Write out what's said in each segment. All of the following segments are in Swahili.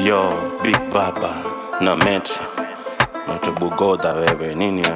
Yo, Big Baba na Metro Metro Bugoda wewe nini eh?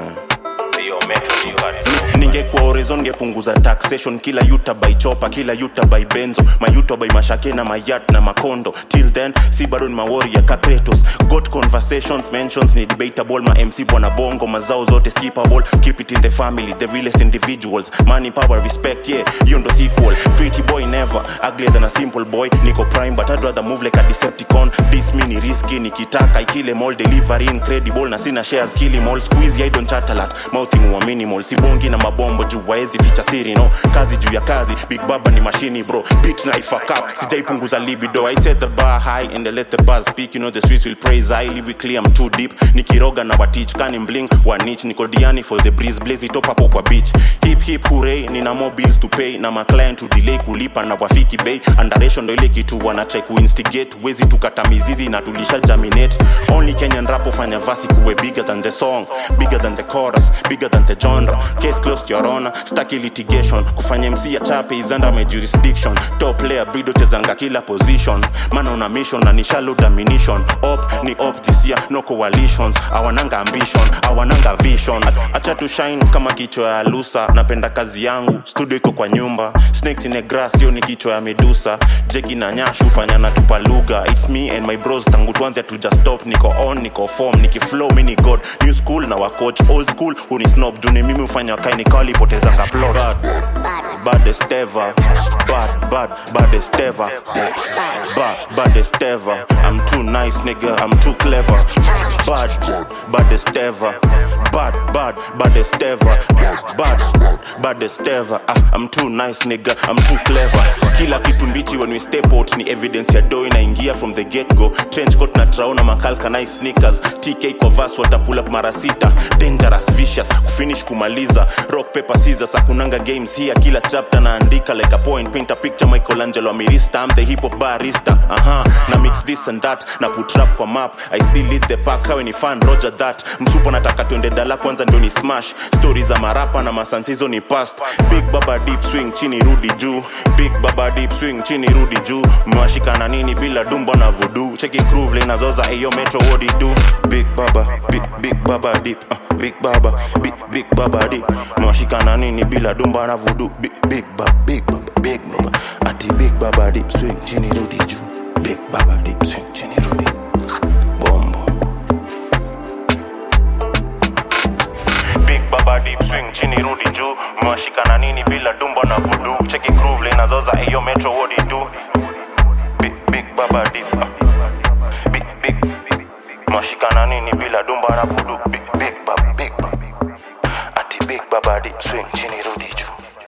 ningekuwa horizon ngepunguza taxation kila yuta by chopa kila yuta by benzo mayuta by mashake na mayat na makondo till then si bado ni mawori ya kakretos got conversations mentions ni debatable ma mc bwana bongo mazao zote skippable keep it in the family the realest individuals money power respect yeah hiyo ndo sequel pretty boy never uglier than a simple boy niko prime but I'd rather move like a decepticon this me ni risky nikitaka ikile mall delivery incredible na sina shares kili mall squeeze i don't chat a lot mouthing wa minimal sibongi na mabombo juu waezi ficha siri no kazi juu ya kazi big baba ni mashini bro beat na fuck up sijaipunguza libido i set the bar high and they let the buzz speak you know the streets will praise i lyrically i'm too deep nikiroga na watich kani blink one inch niko diani for the breeze blaze it up hapo kwa beach hip hip hooray nina more bills to pay na my client to delay kulipa na wafiki bay underration ndo ile kitu wana try kuinstigate wezi tukata mizizi na tulisha germinate only kenyan rap fanya vasi kuwe bigger than the song bigger than the chorus bigger than the genre case closed your honor staki litigation kufanya mc ya chape is under my jurisdiction top player brido chezanga kila position mana una mission na nishalo domination op ni op this year no coalitions awananga ambition awananga vision acha tu shine kama kichwa ya lusa napenda kazi yangu studio iko kwa nyumba snakes in a grass hiyo ni kichwa ya medusa jegi na nyash hufanya na tupa lugha its me and my bros tangu tuanze tuja stop niko on niko form nikiflow mi ni god new school na wacoach old school huni snob juni mimi hufanya wakai nikawalipotezanga plot bad, baddest ever bad bad baddest ever bad baddest ever i'm too nice nigga i'm too clever bad baddest ever bad bad baddest ever bad baddest ever ah, i'm too nice nigga i'm too clever kila kitu mbichi when we step out ni evidence ya do inaingia from the get go trench coat na traona makalka nice sneakers tk kwa vas watapull up mara sita dangerous vicious kufinish kumaliza rock paper scissors akunanga games here kila chapter naandika like a point paint a picture michelangelo amirista i'm the hip hop barista aha na mix this and that na put rap kwa map i still lead the pack hawe ni fan roger that msupo nataka twende dala kwanza ndio ni smash story za marapa na masansizo ni past big baba deep swing chini rudi juu big baba deep swing chini rudi juu mwashikana nini bila dumba na vudu cheki groove linazoza eyo metro what it do big baba big, big baba deep uh, big baba big, big baba deep mwashikana nini bila dumba na vudu big, big baba big baba big baba ati big baba deep swing chini rudi juu big baba deep swing chini rudi bombo big baba deep swing chini rudi juu mwashikana nini bila dumba na vudu cheki groove linazoza eyo metro what it do big, big baba deep uh, big, big mwashikana nini bila dumba na vudu big, big baba big baba ati big baba deep swing chini rudi juu